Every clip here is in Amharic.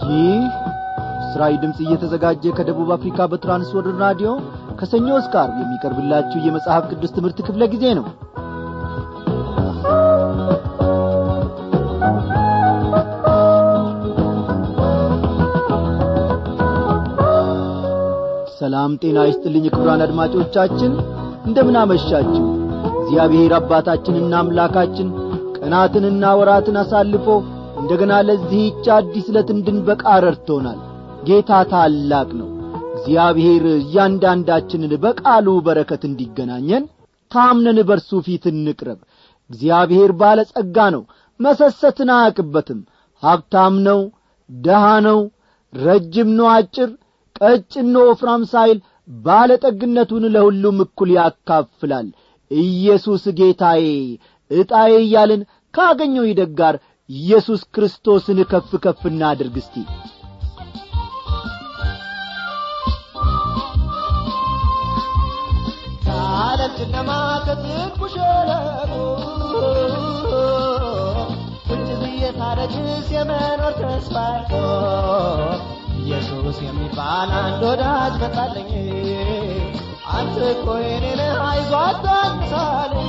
ይህ እስራኤል ድምፅ እየተዘጋጀ ከደቡብ አፍሪካ በትራንስወርልድ ራዲዮ ከሰኞ እስከ ዓርብ የሚቀርብላችሁ የመጽሐፍ ቅዱስ ትምህርት ክፍለ ጊዜ ነው ሰላም ጤና ይስጥልኝ ክቡራን አድማጮቻችን እንደምን አመሻችሁ እግዚአብሔር አባታችንና አምላካችን ቀናትንና ወራትን አሳልፎ እንደገና ለዚህች አዲስ ዕለት እንድንበቃ ረድቶናል ጌታ ታላቅ ነው እግዚአብሔር እያንዳንዳችንን በቃሉ በረከት እንዲገናኘን ታምነን በርሱ ፊት እንቅረብ እግዚአብሔር ባለጸጋ ነው መሰሰትን አያቅበትም ሀብታም ነው ደሃ ነው ረጅም ነው አጭር ቀጭን ነው ወፍራም ሳይል ባለጠግነቱን ለሁሉም እኩል ያካፍላል ኢየሱስ ጌታዬ ዕጣዬ እያልን ካገኘው ይደግ ጋር ኢየሱስ ክርስቶስን ከፍ ከፍ እናድርግ እስቲ ከዓለም ጨለማ ከጥልቁ ሸለቆ ቁጭ ብዬ ሳረግስ የመኖር ተስፋ ኢየሱስ የሚባል አንድ ወዳጅ መጣለኝ አንተ እኮ የኔ ነህ አይዞህ አታንሳለኝ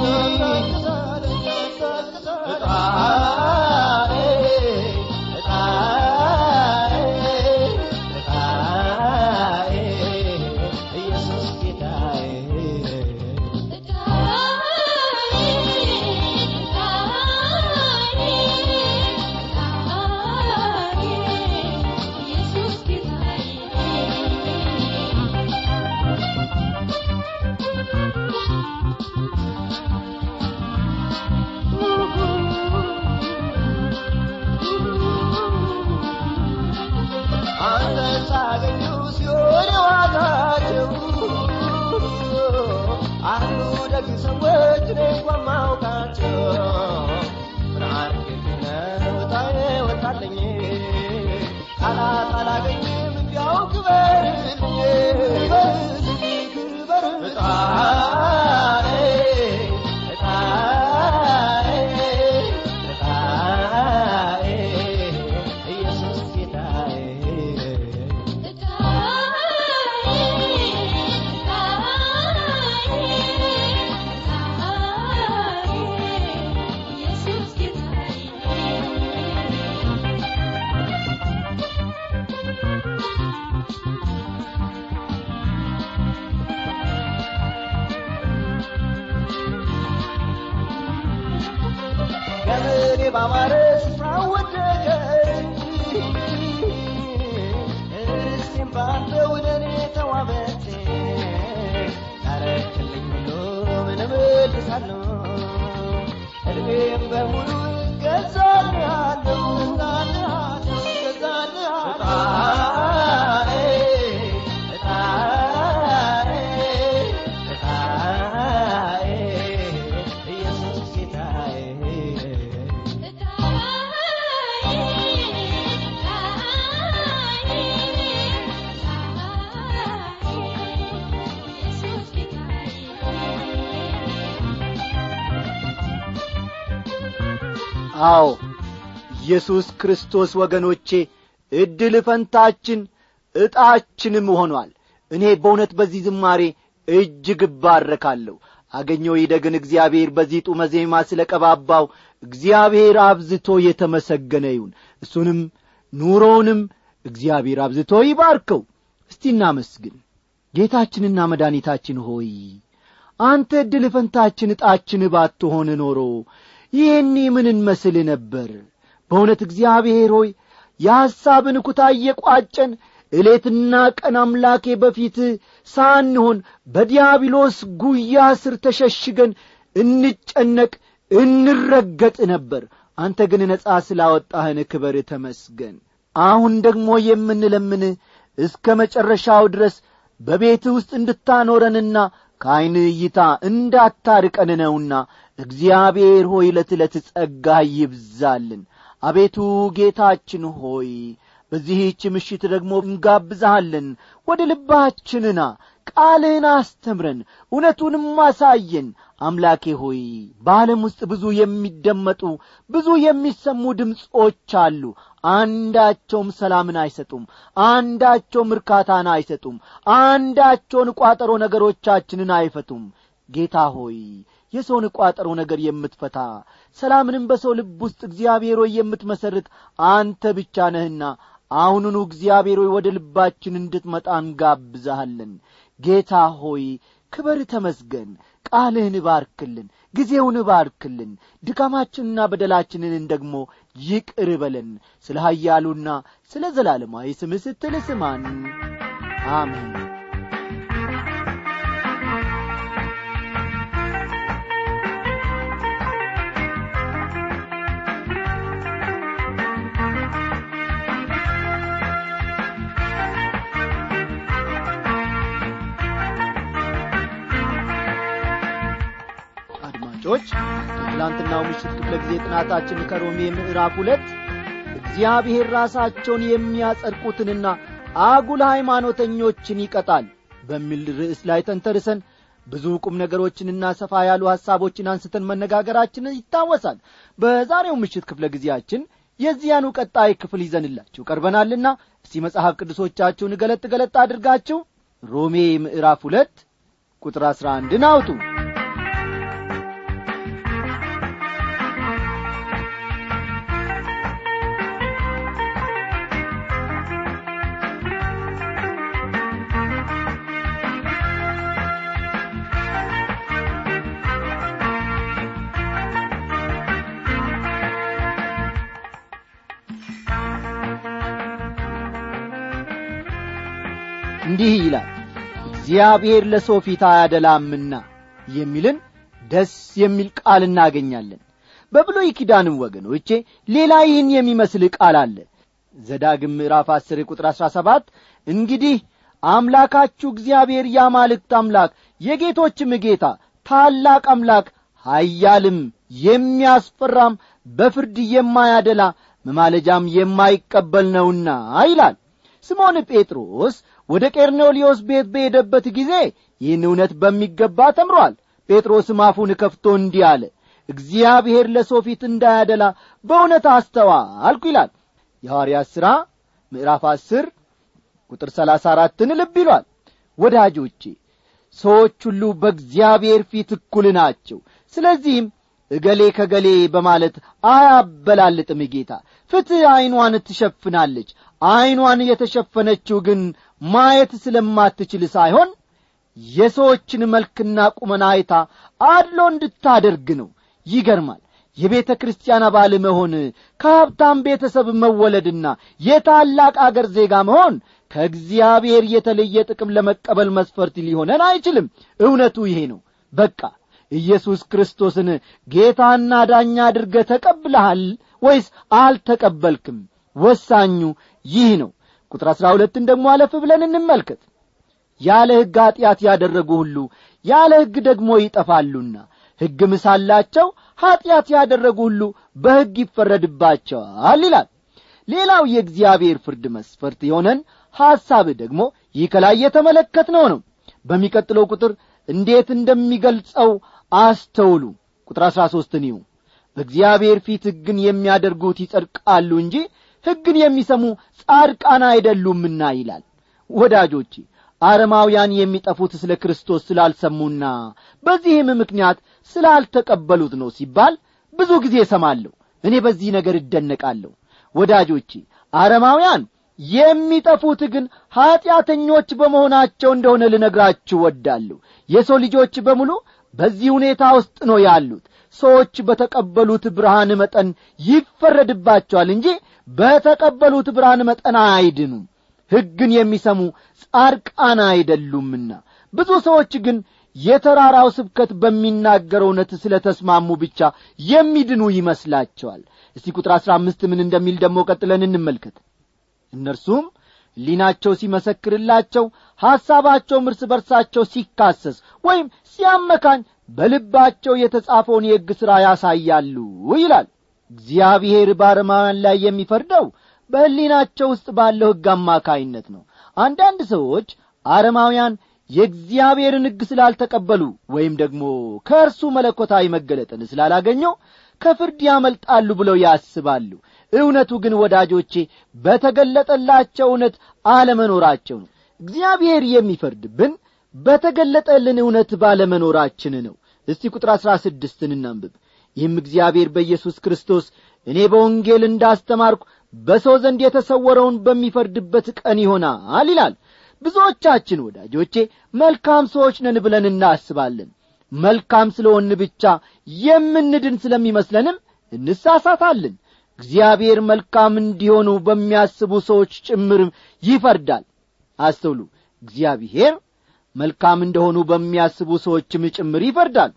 እጣዬ እጣዬ እጣዬ ኢየሱስ ጌታዬ አንተ ሳገኙ ሲሆን ዋጋቸው አሉ ደግ ሰዎች እኔ እንኳን ማውቃቸው ብርሃን ጌትነ ወጣዬ ወጣለኝ ቃላት አላገኝም እንዲያው ክበርልኝ ክበርልኝ ክበር እጣዬ እጣዬ እጣዬ ኢየሱስ ጌታዬ ገመዴ ባማረ ስፍራ ወደቀኝ እስቲም ባንተ ወደ እኔ ተዋበች ያረክልኝ ሁሉ ምን እመልሳለሁ እድሜም በሙሉ እገዛልሃለሁ እገዛልሃለሁ እገዛልሃለሁ እጣዬ እጣዬ ኢየሱስ ጌታዬ አዎ ኢየሱስ ክርስቶስ ወገኖቼ ዕድል ፈንታችን ዕጣችንም ሆኗል እኔ በእውነት በዚህ ዝማሬ እጅግ እባረካለሁ አገኘው ይደግን እግዚአብሔር በዚህ ጡመ ዜማ ስለ ቀባባው እግዚአብሔር አብዝቶ የተመሰገነ ይሁን እሱንም ኑሮውንም እግዚአብሔር አብዝቶ ይባርከው እስቲ እናመስግን ጌታችንና መድኃኒታችን ሆይ አንተ ዕድል ፈንታችን ዕጣችን ባትሆን ኖሮ ይህኒ ምን እንመስል ነበር በእውነት እግዚአብሔር ሆይ የሐሳብን ኩታ እየቋጨን እሌትና ቀን አምላኬ በፊት ሳንሆን በዲያብሎስ ጉያ ስር ተሸሽገን እንጨነቅ እንረገጥ ነበር አንተ ግን ነጻ ስላወጣህን ክበር ተመስገን አሁን ደግሞ የምንለምን እስከ መጨረሻው ድረስ በቤት ውስጥ እንድታኖረንና ከዐይን እይታ እንዳታርቀን ነውና እግዚአብሔር ሆይ ዕለት ዕለት ጸጋ ይብዛልን አቤቱ ጌታችን ሆይ በዚህች ምሽት ደግሞ እንጋብዛሃለን ወደ ልባችንና ቃልህን አስተምረን እውነቱንም አሳየን አምላኬ ሆይ በዓለም ውስጥ ብዙ የሚደመጡ ብዙ የሚሰሙ ድምፆች አሉ አንዳቸውም ሰላምን አይሰጡም አንዳቸውም እርካታን አይሰጡም አንዳቸውን ቋጠሮ ነገሮቻችንን አይፈቱም ጌታ ሆይ የሰውን ቋጠሮ ነገር የምትፈታ ሰላምንም በሰው ልብ ውስጥ እግዚአብሔር ሆይ የምትመሰርት አንተ ብቻ ነህና አሁኑኑ እግዚአብሔር ሆይ ወደ ልባችን እንድትመጣ እንጋብዛሃለን ጌታ ሆይ ክበር ተመስገን ቃልህን እባርክልን ጊዜውን እባርክልን ድካማችንና በደላችንን ደግሞ ይቅር በለን ስለ ሀያሉና ስለ ዘላለማዊ ስምህ ስትል ስማን አሜን አድማጮች ትላንትናው ምሽት ክፍለ ጊዜ ጥናታችን ከሮሜ ምዕራፍ ሁለት እግዚአብሔር ራሳቸውን የሚያጸድቁትንና አጉል ሃይማኖተኞችን ይቀጣል በሚል ርዕስ ላይ ተንተርሰን ብዙ ቁም ነገሮችንና ሰፋ ያሉ ሐሳቦችን አንስተን መነጋገራችን ይታወሳል በዛሬው ምሽት ክፍለ ጊዜያችን የዚያኑ ቀጣይ ክፍል ይዘንላችሁ ቀርበናልና እስቲ መጽሐፍ ቅዱሶቻችሁን ገለጥ ገለጥ አድርጋችሁ ሮሜ ምዕራፍ ሁለት ቁጥር አሥራ አንድን አውጡ እንዲህ ይላል እግዚአብሔር ለሰው ፊት አያደላምና የሚልን ደስ የሚል ቃል እናገኛለን በብሎይ ኪዳንም ወገኖቼ ሌላ ይህን የሚመስል ቃል አለ ዘዳግም ምዕራፍ አስር ቁጥር አሥራ ሰባት እንግዲህ አምላካችሁ እግዚአብሔር የአማልክት አምላክ የጌቶችም ጌታ ታላቅ አምላክ ኀያልም የሚያስፈራም በፍርድ የማያደላ መማለጃም የማይቀበል ነውና ይላል ስምዖን ጴጥሮስ ወደ ቄርኔሊዮስ ቤት በሄደበት ጊዜ ይህን እውነት በሚገባ ተምሯል ጴጥሮስም አፉን ከፍቶ እንዲህ አለ እግዚአብሔር ለሰው ፊት እንዳያደላ በእውነት አስተዋልኩ ይላል የሐዋርያት ሥራ ምዕራፍ አስር ቁጥር ሰላሳ አራትን ልብ ይሏል ወዳጆቼ ሰዎች ሁሉ በእግዚአብሔር ፊት እኩል ናቸው ስለዚህም እገሌ ከገሌ በማለት አያበላልጥም ጌታ ፍትሕ ዐይኗን ትሸፍናለች ዐይኗን የተሸፈነችው ግን ማየት ስለማትችል ሳይሆን የሰዎችን መልክና ቁመና አይታ አድሎ እንድታደርግ ነው ይገርማል የቤተ ክርስቲያን አባል መሆን ከሀብታም ቤተሰብ መወለድና የታላቅ አገር ዜጋ መሆን ከእግዚአብሔር የተለየ ጥቅም ለመቀበል መስፈርት ሊሆነን አይችልም እውነቱ ይሄ ነው በቃ ኢየሱስ ክርስቶስን ጌታና ዳኛ አድርገ ተቀብለሃል ወይስ አልተቀበልክም ወሳኙ ይህ ነው ቁጥር አሥራ ሁለትን ደግሞ አለፍ ብለን እንመልከት ያለ ሕግ ኀጢአት ያደረጉ ሁሉ ያለ ሕግ ደግሞ ይጠፋሉና ሕግም ሳላቸው ኀጢአት ያደረጉ ሁሉ በሕግ ይፈረድባቸዋል ይላል ሌላው የእግዚአብሔር ፍርድ መስፈርት የሆነን ሐሳብ ደግሞ ይህ ከላይ የተመለከትነው ነው በሚቀጥለው ቁጥር እንዴት እንደሚገልጸው አስተውሉ ቁጥር አሥራ ሦስትን ይሁ በእግዚአብሔር ፊት ሕግን የሚያደርጉት ይጸድቃሉ እንጂ ሕግን የሚሰሙ ጻድቃን አይደሉምና ይላል ወዳጆቼ አረማውያን የሚጠፉት ስለ ክርስቶስ ስላልሰሙና በዚህም ምክንያት ስላልተቀበሉት ነው ሲባል ብዙ ጊዜ እሰማለሁ እኔ በዚህ ነገር እደነቃለሁ ወዳጆቼ አረማውያን የሚጠፉት ግን ኀጢአተኞች በመሆናቸው እንደሆነ ልነግራችሁ ወዳለሁ የሰው ልጆች በሙሉ በዚህ ሁኔታ ውስጥ ነው ያሉት ሰዎች በተቀበሉት ብርሃን መጠን ይፈረድባቸዋል እንጂ በተቀበሉት ብርሃን መጠን አይድኑም ሕግን የሚሰሙ ጻድቃን አይደሉምና ብዙ ሰዎች ግን የተራራው ስብከት በሚናገረው እውነት ስለ ተስማሙ ብቻ የሚድኑ ይመስላቸዋል እስቲ ቁጥር አሥራ አምስት ምን እንደሚል ደግሞ ቀጥለን እንመልከት እነርሱም ሊናቸው ሲመሰክርላቸው ሐሳባቸውም እርስ በርሳቸው ሲካሰስ ወይም ሲያመካኝ በልባቸው የተጻፈውን የሕግ ሥራ ያሳያሉ ይላል እግዚአብሔር በአረማውያን ላይ የሚፈርደው በሕሊናቸው ውስጥ ባለው ሕግ አማካይነት ነው አንዳንድ ሰዎች አረማውያን የእግዚአብሔርን ሕግ ስላልተቀበሉ ወይም ደግሞ ከእርሱ መለኮታዊ መገለጥን ስላላገኘው ከፍርድ ያመልጣሉ ብለው ያስባሉ እውነቱ ግን ወዳጆቼ በተገለጠላቸው እውነት አለመኖራቸው ነው እግዚአብሔር የሚፈርድብን በተገለጠልን እውነት ባለመኖራችን ነው እስቲ ቁጥር አሥራ ስድስትን እናንብብ ይህም እግዚአብሔር በኢየሱስ ክርስቶስ እኔ በወንጌል እንዳስተማርኩ በሰው ዘንድ የተሰወረውን በሚፈርድበት ቀን ይሆናል ይላል ብዙዎቻችን ወዳጆቼ መልካም ሰዎች ነን ብለን እናስባለን መልካም ስለሆን ብቻ የምንድን ስለሚመስለንም እንሳሳታለን እግዚአብሔር መልካም እንዲሆኑ በሚያስቡ ሰዎች ጭምርም ይፈርዳል አስተውሉ እግዚአብሔር መልካም እንደሆኑ በሚያስቡ ሰዎችም ጭምር ይፈርዳል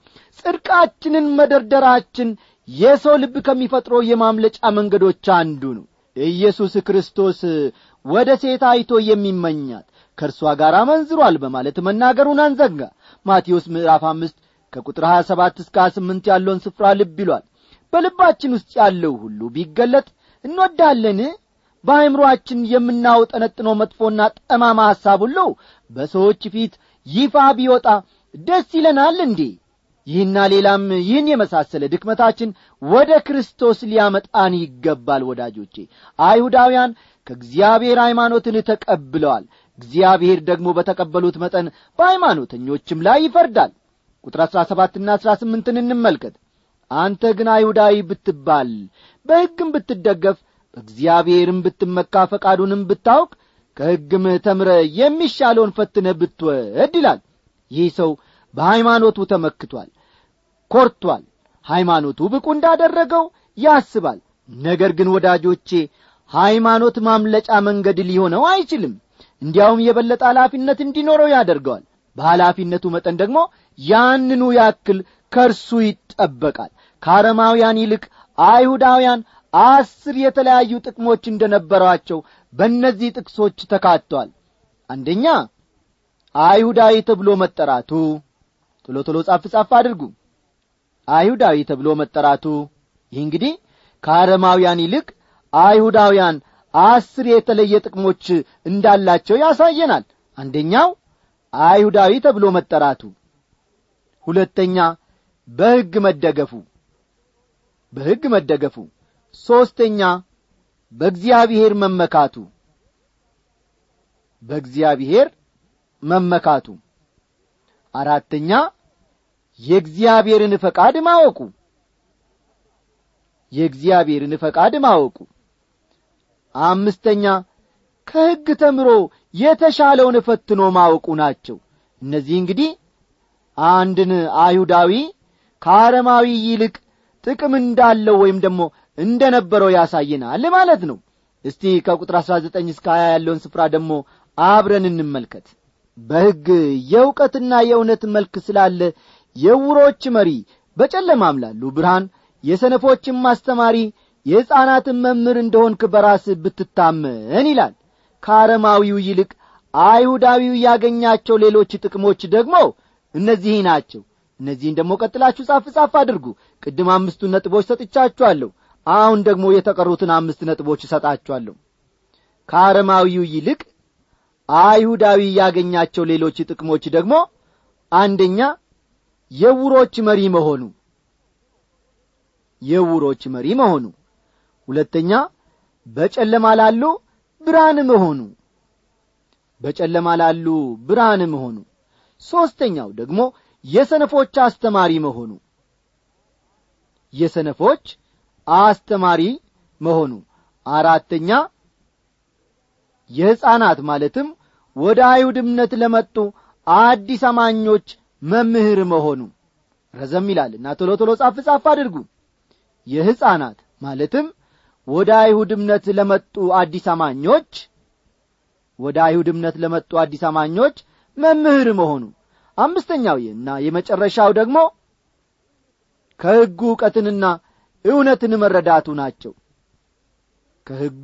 ጽድቃችንን መደርደራችን የሰው ልብ ከሚፈጥረው የማምለጫ መንገዶች አንዱ ነው ኢየሱስ ክርስቶስ ወደ ሴት አይቶ የሚመኛት ከእርሷ ጋር መንዝሯል በማለት መናገሩን አንዘጋ ማቴዎስ ምዕራፍ አምስት ከቁጥር ሀያ ሰባት እስከ ሀያ ስምንት ያለውን ስፍራ ልብ ይሏል በልባችን ውስጥ ያለው ሁሉ ቢገለጥ እንወዳለን በአእምሮአችን የምናውጠነጥነው መጥፎና ጠማማ ሐሳብ ሁሉ በሰዎች ፊት ይፋ ቢወጣ ደስ ይለናል እንዴ ይህና ሌላም ይህን የመሳሰለ ድክመታችን ወደ ክርስቶስ ሊያመጣን ይገባል ወዳጆቼ አይሁዳውያን ከእግዚአብሔር ሃይማኖትን ተቀብለዋል እግዚአብሔር ደግሞ በተቀበሉት መጠን በሃይማኖተኞችም ላይ ይፈርዳል ቁጥር አሥራ ሰባትና አሥራ ስምንትን እንመልከት አንተ ግን አይሁዳዊ ብትባል በሕግም ብትደገፍ በእግዚአብሔርም ብትመካ ፈቃዱንም ብታውቅ ከሕግም ተምረ የሚሻለውን ፈትነ ብትወድ ይላል ይህ ሰው በሃይማኖቱ ተመክቷል ኰርቷል ሃይማኖቱ ብቁ እንዳደረገው ያስባል ነገር ግን ወዳጆቼ ሃይማኖት ማምለጫ መንገድ ሊሆነው አይችልም እንዲያውም የበለጠ ኃላፊነት እንዲኖረው ያደርገዋል በኃላፊነቱ መጠን ደግሞ ያንኑ ያክል ከእርሱ ይጠበቃል ከአረማውያን ይልቅ አይሁዳውያን አስር የተለያዩ ጥቅሞች እንደነበሯቸው በእነዚህ ጥቅሶች ተካቷል አንደኛ አይሁዳዊ ተብሎ መጠራቱ ቶሎ ቶሎ ጻፍ ጻፍ አድርጉ አይሁዳዊ ተብሎ መጠራቱ ይህ እንግዲህ ከአረማውያን ይልቅ አይሁዳውያን አስር የተለየ ጥቅሞች እንዳላቸው ያሳየናል አንደኛው አይሁዳዊ ተብሎ መጠራቱ ሁለተኛ በሕግ መደገፉ በሕግ መደገፉ ሦስተኛ በእግዚአብሔር መመካቱ በእግዚአብሔር መመካቱ አራተኛ የእግዚአብሔርን ፈቃድ ማወቁ የእግዚአብሔርን ፈቃድ ማወቁ አምስተኛ ከሕግ ተምሮ የተሻለውን ፈትኖ ማወቁ ናቸው እነዚህ እንግዲህ አንድን አይሁዳዊ ከአረማዊ ይልቅ ጥቅም እንዳለው ወይም ደግሞ እንደ ነበረው ያሳየናል ማለት ነው እስቲ ከቁጥር አሥራ ዘጠኝ እስከ ሀያ ያለውን ስፍራ ደግሞ አብረን እንመልከት በሕግ የእውቀትና የእውነት መልክ ስላለ የውሮች መሪ በጨለማም ላሉ ብርሃን የሰነፎችም አስተማሪ የሕፃናትን መምህር እንደሆንክ በራስ ብትታመን ይላል ከአረማዊው ይልቅ አይሁዳዊው ያገኛቸው ሌሎች ጥቅሞች ደግሞ እነዚህ ናቸው እነዚህን ደግሞ ቀጥላችሁ ጻፍ ጻፍ አድርጉ ቅድም አምስቱን ነጥቦች ሰጥቻችኋለሁ አሁን ደግሞ የተቀሩትን አምስት ነጥቦች እሰጣችኋለሁ ከአረማዊው ይልቅ አይሁዳዊ ያገኛቸው ሌሎች ጥቅሞች ደግሞ አንደኛ የውሮች መሪ መሆኑ የውሮች መሪ መሆኑ ሁለተኛ በጨለማ ላሉ ብርሃን መሆኑ በጨለማ ላሉ ብርሃን መሆኑ ሦስተኛው ደግሞ የሰነፎች አስተማሪ መሆኑ የሰነፎች አስተማሪ መሆኑ አራተኛ የሕፃናት ማለትም ወደ አይሁድ እምነት ለመጡ አዲስ አማኞች መምህር መሆኑ ረዘም ይላልና ቶሎ ቶሎ ጻፍ ጻፍ አድርጉ የሕፃናት ማለትም ወደ አይሁድ እምነት ለመጡ አዲስ አማኞች ወደ አይሁድ እምነት ለመጡ አዲስ አማኞች መምህር መሆኑ አምስተኛው እና የመጨረሻው ደግሞ ከሕጉ ዕውቀትንና እውነትን መረዳቱ ናቸው ከሕጉ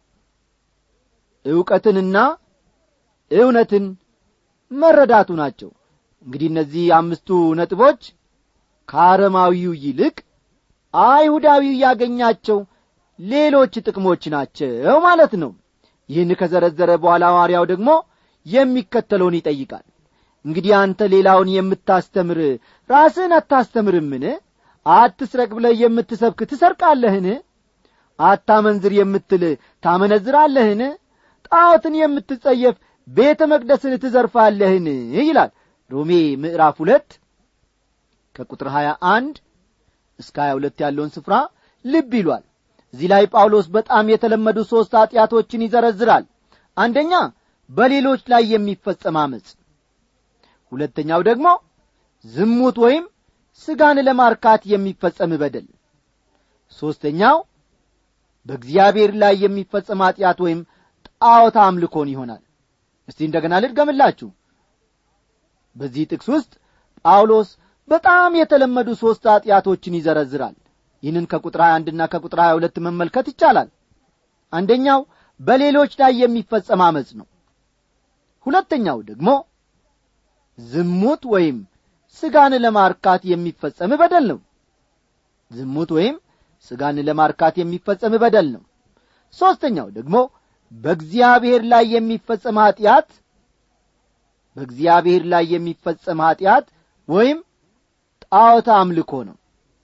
ዕውቀትንና እውነትን መረዳቱ ናቸው እንግዲህ እነዚህ አምስቱ ነጥቦች ከአረማዊው ይልቅ አይሁዳዊው ያገኛቸው ሌሎች ጥቅሞች ናቸው ማለት ነው ይህን ከዘረዘረ በኋላ ሐዋርያው ደግሞ የሚከተለውን ይጠይቃል እንግዲህ አንተ ሌላውን የምታስተምር ራስህን አታስተምርምን አትስረቅ ብለህ የምትሰብክ ትሰርቃለህን አታመንዝር የምትል ታመነዝራለህን ጣዖትን የምትጸየፍ ቤተ መቅደስን ትዘርፋለህን ይላል ሮሜ ምዕራፍ ሁለት ከቁጥር ሀያ አንድ እስከ ሀያ ሁለት ያለውን ስፍራ ልብ ይሏል እዚህ ላይ ጳውሎስ በጣም የተለመዱ ሦስት ኀጢአቶችን ይዘረዝራል አንደኛ በሌሎች ላይ የሚፈጸም አመፅ ሁለተኛው ደግሞ ዝሙት ወይም ሥጋን ለማርካት የሚፈጸም በደል ሦስተኛው በእግዚአብሔር ላይ የሚፈጸም ኀጢአት ወይም ጣዖት አምልኮን ይሆናል እስቲ እንደገና ልድገምላችሁ በዚህ ጥቅስ ውስጥ ጳውሎስ በጣም የተለመዱ ሦስት ኀጢአቶችን ይዘረዝራል ይህንን ከቁጥር 21 ና ከቁጥር 22 መመልከት ይቻላል አንደኛው በሌሎች ላይ የሚፈጸም አመፅ ነው ሁለተኛው ደግሞ ዝሙት ወይም ሥጋን ለማርካት የሚፈጸም በደል ነው ዝሙት ወይም ሥጋን ለማርካት የሚፈጸም በደል ነው ሦስተኛው ደግሞ በእግዚአብሔር ላይ የሚፈጸም ኀጢአት በእግዚአብሔር ላይ የሚፈጸም ኀጢአት ወይም ጣዖት አምልኮ ነው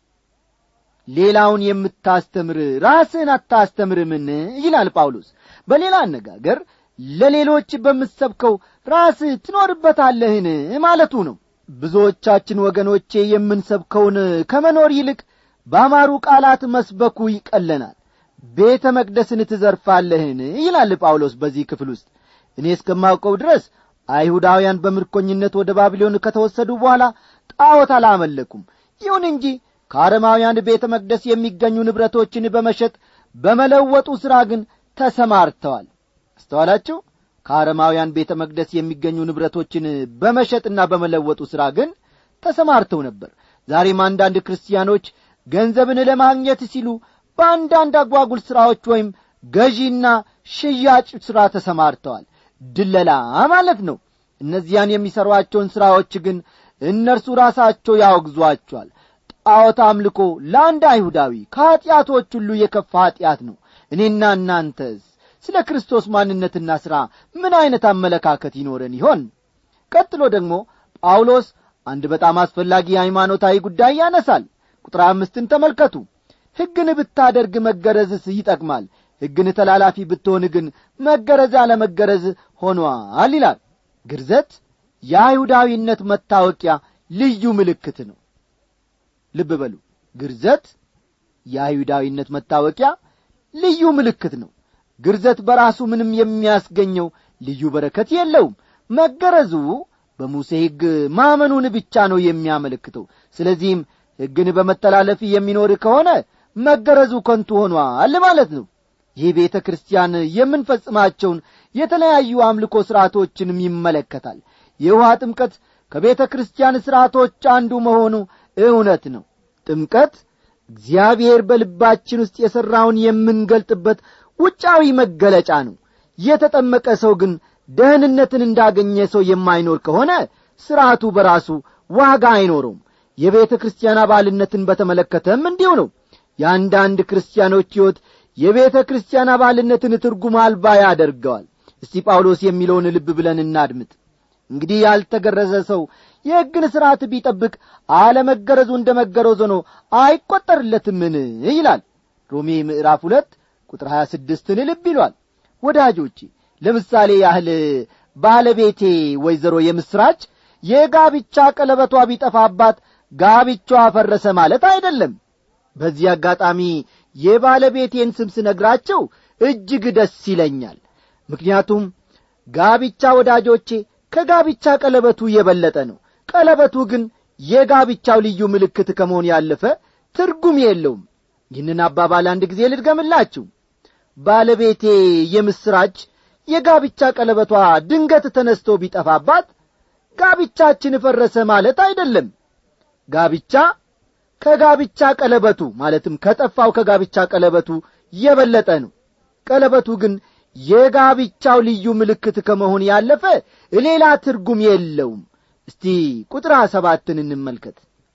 ሌላውን የምታስተምር ራስህን አታስተምርምን ይላል ጳውሎስ በሌላ አነጋገር ለሌሎች በምትሰብከው ራስህ ትኖርበታለህን ማለቱ ነው ብዙዎቻችን ወገኖቼ የምንሰብከውን ከመኖር ይልቅ በአማሩ ቃላት መስበኩ ይቀለናል ቤተ መቅደስን ትዘርፋለህን ይላል ጳውሎስ በዚህ ክፍል ውስጥ እኔ እስከማውቀው ድረስ አይሁዳውያን በምርኮኝነት ወደ ባቢሎን ከተወሰዱ በኋላ ጣዖት አላመለኩም ይሁን እንጂ ከአረማውያን ቤተ መቅደስ የሚገኙ ንብረቶችን በመሸጥ በመለወጡ ሥራ ግን ተሰማርተዋል አስተዋላችሁ ከአረማውያን ቤተ መቅደስ የሚገኙ ንብረቶችን በመሸጥና በመለወጡ ሥራ ግን ተሰማርተው ነበር ዛሬም አንዳንድ ክርስቲያኖች ገንዘብን ለማግኘት ሲሉ በአንዳንድ አጓጉል ሥራዎች ወይም ገዢና ሽያጭ ሥራ ተሰማርተዋል ድለላ ማለት ነው እነዚያን የሚሠሯቸውን ሥራዎች ግን እነርሱ ራሳቸው ያወግዟቸዋል ጣዖት አምልኮ ለአንድ አይሁዳዊ ከኀጢአቶች ሁሉ የከፋ ኀጢአት ነው እኔና እናንተስ ስለ ክርስቶስ ማንነትና ሥራ ምን ዐይነት አመለካከት ይኖረን ይሆን ቀጥሎ ደግሞ ጳውሎስ አንድ በጣም አስፈላጊ ሃይማኖታዊ ጉዳይ ያነሳል ቁጥር አምስትን ተመልከቱ ሕግን ብታደርግ መገረዝስ ይጠቅማል ሕግን ተላላፊ ብትሆን ግን መገረዝ አለመገረዝ ሆኗል ይላል ግርዘት የአይሁዳዊነት መታወቂያ ልዩ ምልክት ነው ልብ በሉ ግርዘት የአይሁዳዊነት መታወቂያ ልዩ ምልክት ነው ግርዘት በራሱ ምንም የሚያስገኘው ልዩ በረከት የለውም መገረዙ በሙሴ ሕግ ማመኑን ብቻ ነው የሚያመለክተው ስለዚህም ሕግን በመተላለፍ የሚኖር ከሆነ መገረዙ ከንቱ ሆኗል ማለት ነው ይህ ቤተ ክርስቲያን የምንፈጽማቸውን የተለያዩ አምልኮ ሥርዓቶችንም ይመለከታል የውሃ ጥምቀት ከቤተ ክርስቲያን ሥርዓቶች አንዱ መሆኑ እውነት ነው ጥምቀት እግዚአብሔር በልባችን ውስጥ የሠራውን የምንገልጥበት ውጫዊ መገለጫ ነው የተጠመቀ ሰው ግን ደህንነትን እንዳገኘ ሰው የማይኖር ከሆነ ሥርዓቱ በራሱ ዋጋ አይኖረውም የቤተ ክርስቲያን አባልነትን በተመለከተም እንዲሁ ነው የአንዳንድ ክርስቲያኖች ሕይወት የቤተ ክርስቲያን አባልነትን ትርጉም አልባ ያደርገዋል እስቲ ጳውሎስ የሚለውን ልብ ብለን እናድምጥ እንግዲህ ያልተገረዘ ሰው የሕግን ሥርዓት ቢጠብቅ አለመገረዙ እንደ መገረዝ ሆኖ አይቈጠርለትምን ይላል ሮሜ ምዕራፍ ሁለት ቁጥር ሀያ ስድስትን ልብ ይሏል ወዳጆቼ ለምሳሌ ያህል ባለቤቴ ወይዘሮ የምስራች የጋብቻ ቀለበቷ ቢጠፋባት ጋብቻዋ ፈረሰ ማለት አይደለም በዚህ አጋጣሚ የባለቤቴን ስም ስነግራቸው እጅግ ደስ ይለኛል ምክንያቱም ጋብቻ ወዳጆቼ ከጋብቻ ቀለበቱ የበለጠ ነው ቀለበቱ ግን የጋብቻው ልዩ ምልክት ከመሆን ያለፈ ትርጉም የለውም ይህንን አባባል አንድ ጊዜ ልድገምላችሁ ባለቤቴ የምስራች የጋብቻ ቀለበቷ ድንገት ተነስቶ ቢጠፋባት ጋብቻችን ፈረሰ ማለት አይደለም ጋብቻ ከጋብቻ ቀለበቱ ማለትም ከጠፋው ከጋብቻ ቀለበቱ የበለጠ ነው ቀለበቱ ግን የጋብቻው ልዩ ምልክት ከመሆን ያለፈ ሌላ ትርጉም የለውም እስቲ ቁጥር ሰባትን እንመልከት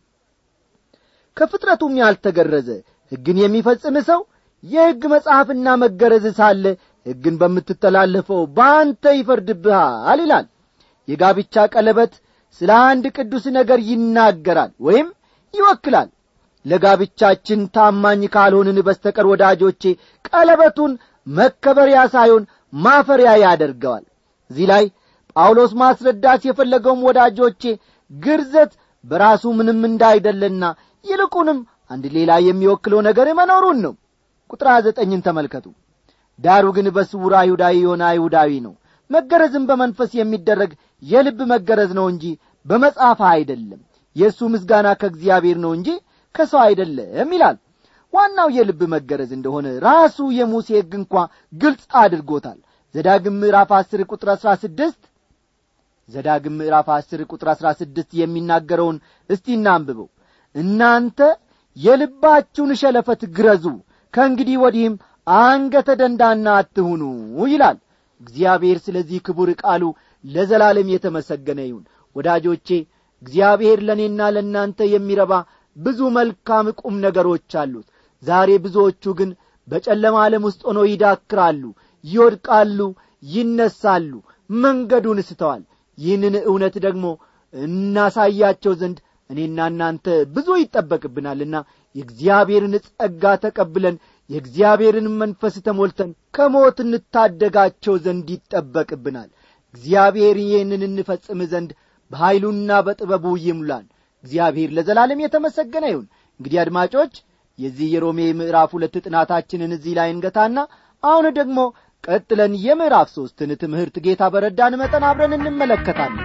ከፍጥረቱም ያልተገረዘ ሕግን የሚፈጽም ሰው የሕግ መጽሐፍና መገረዝ ሳለ ሕግን በምትተላለፈው በአንተ ይፈርድብሃል ይላል የጋብቻ ቀለበት ስለ አንድ ቅዱስ ነገር ይናገራል ወይም ይወክላል ለጋብቻችን ታማኝ ካልሆንን በስተቀር ወዳጆቼ ቀለበቱን መከበሪያ ሳይሆን ማፈሪያ ያደርገዋል እዚህ ላይ ጳውሎስ ማስረዳት የፈለገውም ወዳጆቼ ግርዘት በራሱ ምንም እንዳይደለና ይልቁንም አንድ ሌላ የሚወክለው ነገር መኖሩን ነው ቁጥር ዘጠኝን ተመልከቱ ዳሩ ግን በስውር አይሁዳዊ የሆነ አይሁዳዊ ነው መገረዝም በመንፈስ የሚደረግ የልብ መገረዝ ነው እንጂ በመጽሐፍ አይደለም የእሱ ምስጋና ከእግዚአብሔር ነው እንጂ ከሰው አይደለም ይላል ዋናው የልብ መገረዝ እንደሆነ ራሱ የሙሴ ሕግ እንኳ ግልጽ አድርጎታል ዘዳግም ምዕራፍ አስር ቁጥር አሥራ ስድስት ዘዳግም ምዕራፍ አስር ቁጥር አሥራ ስድስት የሚናገረውን እስቲ እናንብበው እናንተ የልባችሁን ሸለፈት ግረዙ ከእንግዲህ ወዲህም አንገተ ደንዳና አትሁኑ ይላል እግዚአብሔር ስለዚህ ክቡር ቃሉ ለዘላለም የተመሰገነ ይሁን ወዳጆቼ እግዚአብሔር ለእኔና ለእናንተ የሚረባ ብዙ መልካም ቁም ነገሮች አሉት ዛሬ ብዙዎቹ ግን በጨለማ ዓለም ውስጥ ሆኖ ይዳክራሉ ይወድቃሉ ይነሳሉ መንገዱን ስተዋል ይህንን እውነት ደግሞ እናሳያቸው ዘንድ እኔና እናንተ ብዙ ይጠበቅብናልና የእግዚአብሔርን ጸጋ ተቀብለን የእግዚአብሔርን መንፈስ ተሞልተን ከሞት እንታደጋቸው ዘንድ ይጠበቅብናል እግዚአብሔር ይህንን እንፈጽም ዘንድ በኀይሉና በጥበቡ ይሙላን እግዚአብሔር ለዘላለም የተመሰገነ ይሁን እንግዲህ አድማጮች የዚህ የሮሜ ምዕራፍ ሁለት ጥናታችንን እዚህ ላይ እንገታና አሁን ደግሞ ቀጥለን የምዕራፍ ሦስትን ትምህርት ጌታ በረዳን መጠን አብረን እንመለከታለን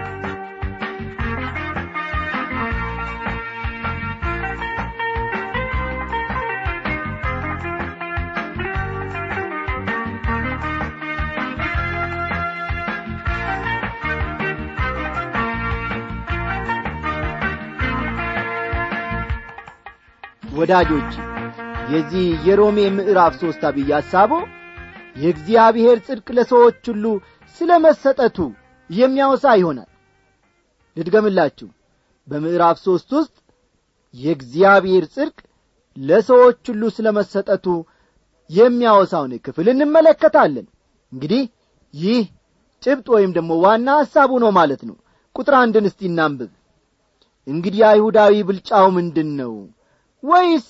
ወዳጆች የዚህ የሮሜ ምዕራፍ ሦስት አብይ ሐሳቡ የእግዚአብሔር ጽድቅ ለሰዎች ሁሉ ስለ መሰጠቱ የሚያወሳ ይሆናል ልድገምላችሁ በምዕራፍ ሦስት ውስጥ የእግዚአብሔር ጽድቅ ለሰዎች ሁሉ ስለ መሰጠቱ የሚያወሳውን ክፍል እንመለከታለን እንግዲህ ይህ ጭብጥ ወይም ደግሞ ዋና ሐሳቡ ነው ማለት ነው ቁጥር አንድን እስቲ እናንብብ እንግዲህ አይሁዳዊ ብልጫው ምንድን ነው ወይስ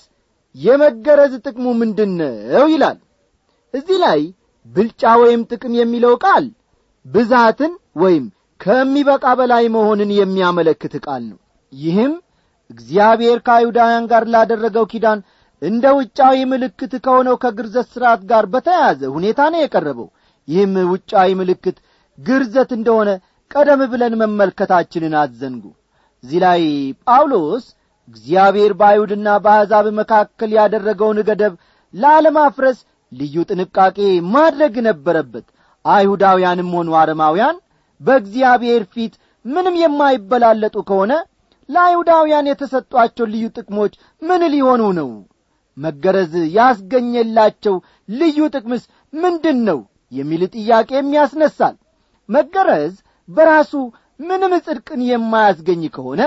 የመገረዝ ጥቅሙ ምንድን ነው ይላል እዚህ ላይ ብልጫ ወይም ጥቅም የሚለው ቃል ብዛትን ወይም ከሚበቃ በላይ መሆንን የሚያመለክት ቃል ነው ይህም እግዚአብሔር ከአይሁዳውያን ጋር ላደረገው ኪዳን እንደ ውጫዊ ምልክት ከሆነው ከግርዘት ሥርዓት ጋር በተያያዘ ሁኔታ ነው የቀረበው ይህም ውጫዊ ምልክት ግርዘት እንደሆነ ቀደም ብለን መመልከታችንን አዘንጉ እዚህ ላይ ጳውሎስ እግዚአብሔር በአይሁድና በአሕዛብ መካከል ያደረገውን ገደብ ላለማፍረስ ልዩ ጥንቃቄ ማድረግ ነበረበት አይሁዳውያንም ሆኑ አረማውያን በእግዚአብሔር ፊት ምንም የማይበላለጡ ከሆነ ለአይሁዳውያን የተሰጧቸው ልዩ ጥቅሞች ምን ሊሆኑ ነው መገረዝ ያስገኘላቸው ልዩ ጥቅምስ ምንድን ነው የሚል ጥያቄም ያስነሳል መገረዝ በራሱ ምንም ጽድቅን የማያስገኝ ከሆነ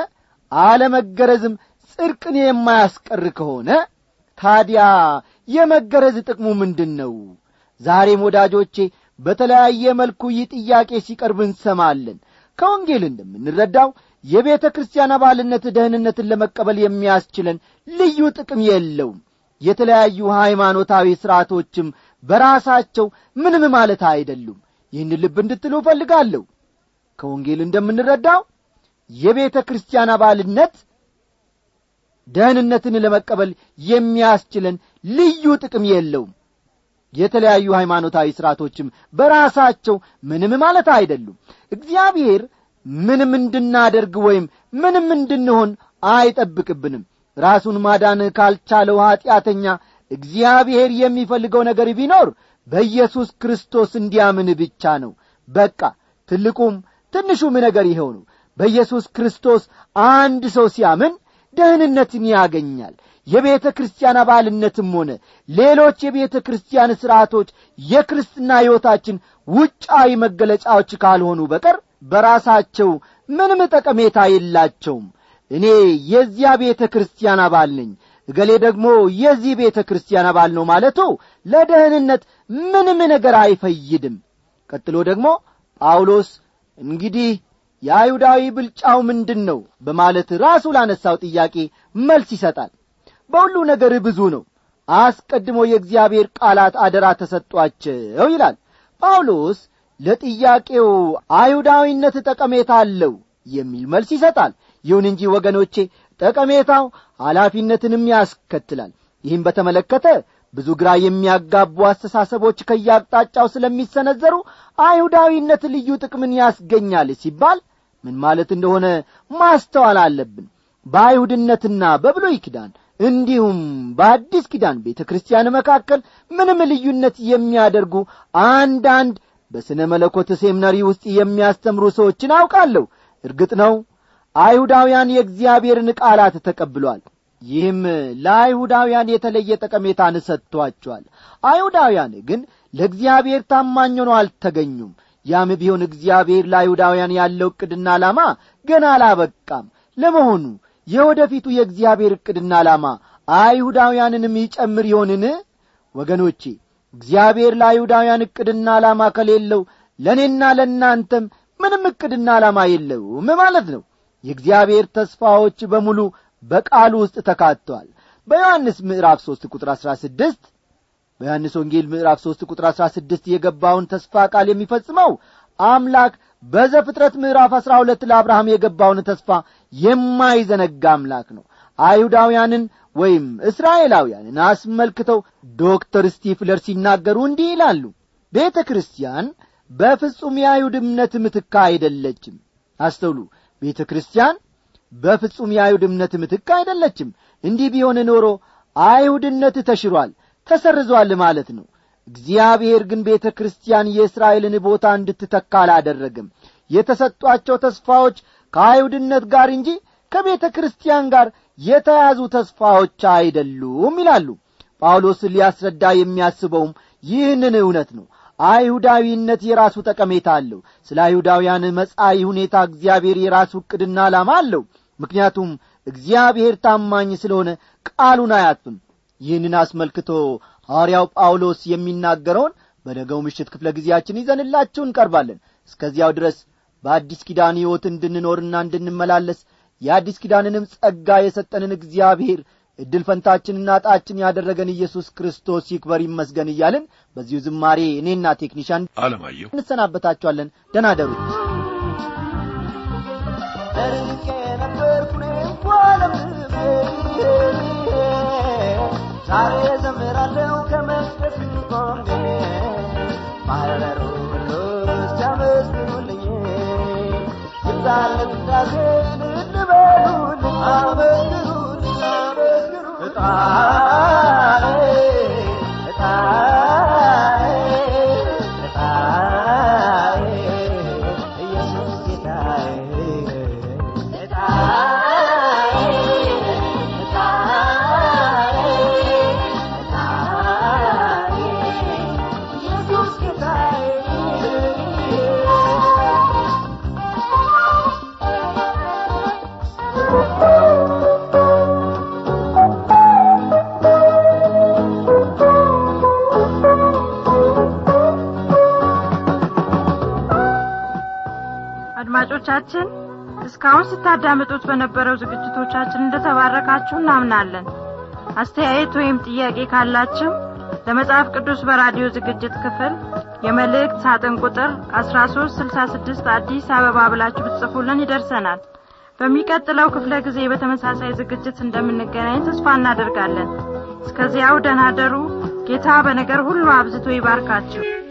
አለመገረዝም ጽድቅን የማያስቀር ከሆነ ታዲያ የመገረዝ ጥቅሙ ምንድን ነው ዛሬም ወዳጆቼ በተለያየ መልኩ ይህ ጥያቄ ሲቀርብ እንሰማለን ከወንጌል እንደምንረዳው የቤተ ክርስቲያን አባልነት ደህንነትን ለመቀበል የሚያስችለን ልዩ ጥቅም የለውም የተለያዩ ሃይማኖታዊ ሥርዓቶችም በራሳቸው ምንም ማለት አይደሉም ይህን ልብ እንድትሉ እፈልጋለሁ ከወንጌል እንደምንረዳው የቤተ ክርስቲያን አባልነት ደህንነትን ለመቀበል የሚያስችለን ልዩ ጥቅም የለውም የተለያዩ ሃይማኖታዊ ሥርዓቶችም በራሳቸው ምንም ማለት አይደሉም እግዚአብሔር ምንም እንድናደርግ ወይም ምንም እንድንሆን አይጠብቅብንም ራሱን ማዳን ካልቻለው ኀጢአተኛ እግዚአብሔር የሚፈልገው ነገር ቢኖር በኢየሱስ ክርስቶስ እንዲያምን ብቻ ነው በቃ ትልቁም ትንሹም ነገር ይኸው ነው በኢየሱስ ክርስቶስ አንድ ሰው ሲያምን ደህንነትን ያገኛል የቤተ ክርስቲያን አባልነትም ሆነ ሌሎች የቤተ ክርስቲያን ሥርዓቶች የክርስትና ሕይወታችን ውጫዊ መገለጫዎች ካልሆኑ በቀር በራሳቸው ምንም ጠቀሜታ የላቸውም እኔ የዚያ ቤተ ክርስቲያን አባል ነኝ እገሌ ደግሞ የዚህ ቤተ ክርስቲያን አባል ነው ማለቱ ለደህንነት ምንም ነገር አይፈይድም ቀጥሎ ደግሞ ጳውሎስ እንግዲህ የአይሁዳዊ ብልጫው ምንድን ነው በማለት ራሱ ላነሳው ጥያቄ መልስ ይሰጣል በሁሉ ነገር ብዙ ነው አስቀድሞ የእግዚአብሔር ቃላት አደራ ተሰጧቸው ይላል ጳውሎስ ለጥያቄው አይሁዳዊነት ጠቀሜታ አለው የሚል መልስ ይሰጣል ይሁን እንጂ ወገኖቼ ጠቀሜታው ኃላፊነትንም ያስከትላል ይህም በተመለከተ ብዙ ግራ የሚያጋቡ አስተሳሰቦች ከያቅጣጫው ስለሚሰነዘሩ አይሁዳዊነት ልዩ ጥቅምን ያስገኛል ሲባል ምን ማለት እንደሆነ ማስተዋል አለብን በአይሁድነትና በብሎይ ኪዳን እንዲሁም በአዲስ ኪዳን ቤተ ክርስቲያን መካከል ምንም ልዩነት የሚያደርጉ አንዳንድ በሥነ መለኮት ሴምነሪ ውስጥ የሚያስተምሩ ሰዎችን አውቃለሁ እርግጥ ነው አይሁዳውያን የእግዚአብሔርን ቃላት ተቀብሏል ይህም ለአይሁዳውያን የተለየ ጠቀሜታን ሰጥቷቸዋል አይሁዳውያን ግን ለእግዚአብሔር ታማኝ ሆነው አልተገኙም ያም ቢሆን እግዚአብሔር ለአይሁዳውያን ያለው ዕቅድና ዓላማ ገና አላበቃም ለመሆኑ የወደፊቱ የእግዚአብሔር ዕቅድና ዓላማ አይሁዳውያንንም ይጨምር ይሆንን ወገኖቼ እግዚአብሔር ለአይሁዳውያን ዕቅድና ዓላማ ከሌለው ለእኔና ለእናንተም ምንም ዕቅድና ዓላማ የለውም ማለት ነው የእግዚአብሔር ተስፋዎች በሙሉ በቃሉ ውስጥ ተካተዋል በዮሐንስ ምዕራፍ ሦስት ቁጥር አሥራ ስድስት በዮሐንስ ወንጌል ምዕራፍ ሦስት ቁጥር አሥራ ስድስት የገባውን ተስፋ ቃል የሚፈጽመው አምላክ በዘፍጥረት ምዕራፍ አሥራ ሁለት ለአብርሃም የገባውን ተስፋ የማይዘነጋ አምላክ ነው አይሁዳውያንን ወይም እስራኤላውያንን አስመልክተው ዶክተር ስቲፍለር ሲናገሩ እንዲህ ይላሉ ቤተ ክርስቲያን በፍጹም የአይሁድ እምነት ምትካ አይደለችም አስተውሉ ቤተ ክርስቲያን በፍጹም የአይሁድ እምነት ምትክ አይደለችም እንዲህ ቢሆን ኖሮ አይሁድነት ተሽሯል ተሰርዟል ማለት ነው እግዚአብሔር ግን ቤተ ክርስቲያን የእስራኤልን ቦታ እንድትተካ አላደረግም የተሰጧቸው ተስፋዎች ከአይሁድነት ጋር እንጂ ከቤተ ክርስቲያን ጋር የተያዙ ተስፋዎች አይደሉም ይላሉ ጳውሎስ ሊያስረዳ የሚያስበውም ይህንን እውነት ነው አይሁዳዊነት የራሱ ጠቀሜታ አለው ስለ አይሁዳውያን መጻኢ ሁኔታ እግዚአብሔር የራሱ ዕቅድና ዓላማ አለው ምክንያቱም እግዚአብሔር ታማኝ ስለሆነ ቃሉን አያጥፍም ይህንን አስመልክቶ ሐዋርያው ጳውሎስ የሚናገረውን በነገው ምሽት ክፍለ ጊዜያችን ይዘንላችሁ እንቀርባለን እስከዚያው ድረስ በአዲስ ኪዳን ሕይወት እንድንኖርና እንድንመላለስ የአዲስ ኪዳንንም ጸጋ የሰጠንን እግዚአብሔር እድል ፈንታችንና ጣችን ያደረገን ኢየሱስ ክርስቶስ ይክበር ይመስገን እያልን በዚሁ ዝማሬ እኔና ቴክኒሻን አለማየሁ እንሰናበታችኋለን ደናደሩ ደርቄ ነበርኩ እንኳን ዛሬ ዘምራለሁ ከመቅደስ ቆሜ ማህበሩ ሁሉ ሲያመስግኑልኝ ይብዛለት ዳሴ ልበሉልኝ አመስግኑልኝ አመስግኑ እጣኔ እጣኔ እጣኔ ኢየሱስ ጌታዬ አድማጮቻችን እስካሁን ስታዳምጡት በነበረው ዝግጅቶቻችን እንደተባረካችሁ እናምናለን አስተያየት ወይም ጥያቄ ካላችሁ ለመጽሐፍ ቅዱስ በራዲዮ ዝግጅት ክፍል የመልእክት ሳጥን ቁጥር 1366 አዲስ አበባ ብላችሁ ብትጽፉልን ይደርሰናል በሚቀጥለው ክፍለ ጊዜ በተመሳሳይ ዝግጅት እንደምንገናኝ ተስፋ እናደርጋለን እስከዚያው ደህና ደሩ ጌታ በነገር ሁሉ አብዝቶ ይባርካችሁ